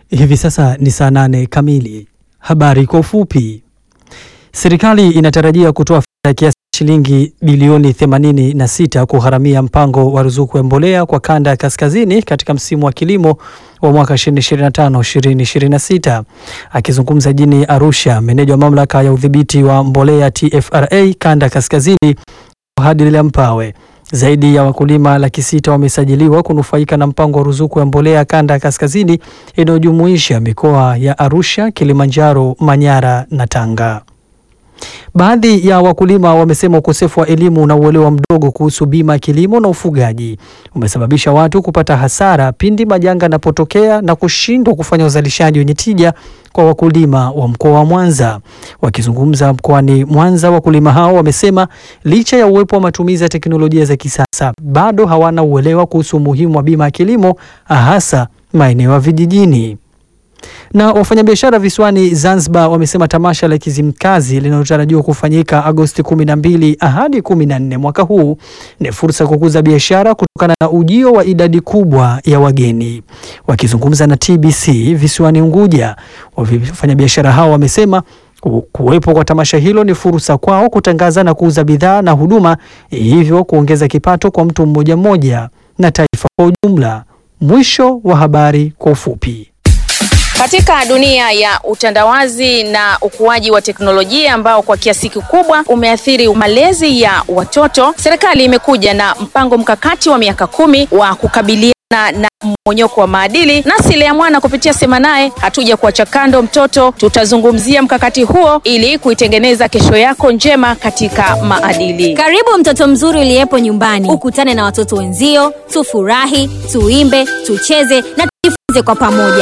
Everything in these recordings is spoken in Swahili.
Hivi sasa ni saa nane kamili. Habari kwa ufupi. Serikali inatarajia kutoa fedha kiasi shilingi bilioni 86 kugharamia mpango wa ruzuku ya mbolea kwa kanda ya kaskazini katika msimu wa kilimo wa mwaka 2025-2026. Akizungumza jijini Arusha, meneja wa mamlaka ya udhibiti wa mbolea TFRA kanda ya kaskazini Hadila Mpawe zaidi ya wakulima laki sita wamesajiliwa kunufaika na mpango wa ruzuku ya mbolea kanda ya kaskazini inayojumuisha mikoa ya Arusha, Kilimanjaro, Manyara na Tanga. Baadhi ya wakulima wamesema ukosefu wa elimu na uelewa mdogo kuhusu bima ya kilimo na ufugaji umesababisha watu kupata hasara pindi majanga yanapotokea na kushindwa kufanya uzalishaji wenye tija kwa wakulima wa mkoa wa Mwanza. Wakizungumza mkoani Mwanza, wakulima hao wamesema licha ya uwepo wa matumizi ya teknolojia za kisasa bado hawana uelewa kuhusu umuhimu wa bima ya kilimo hasa maeneo ya vijijini na wafanyabiashara visiwani Zanzibar wamesema tamasha la Kizimkazi linalotarajiwa kufanyika Agosti 12 hadi 14 mwaka huu ni fursa ya kukuza biashara kutokana na ujio wa idadi kubwa ya wageni. Wakizungumza na TBC visiwani Unguja, wafanyabiashara hao wamesema kuwepo kwa tamasha hilo ni fursa kwao kutangaza na kuuza bidhaa na huduma, hivyo kuongeza kipato kwa mtu mmoja mmoja na taifa kwa ujumla. Mwisho wa habari kwa ufupi. Katika dunia ya utandawazi na ukuaji wa teknolojia ambao kwa kiasi kikubwa umeathiri malezi ya watoto, serikali imekuja na mpango mkakati wa miaka kumi wa kukabiliana na mmonyoko wa maadili. Nasi Lea Mwana kupitia Sema Naye hatuja kuacha kando mtoto, tutazungumzia mkakati huo ili kuitengeneza kesho yako njema katika maadili. Karibu mtoto mzuri uliyepo nyumbani, ukutane na watoto wenzio, tufurahi, tuimbe, tucheze na tujifunze kwa pamoja.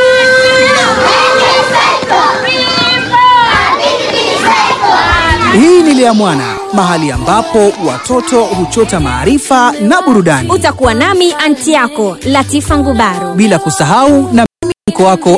Hii ni Lea Mwana, mahali ambapo watoto huchota maarifa na burudani, Utakuwa nami anti yako Latifa Ngubaro. bila kusahau na mimi mko wako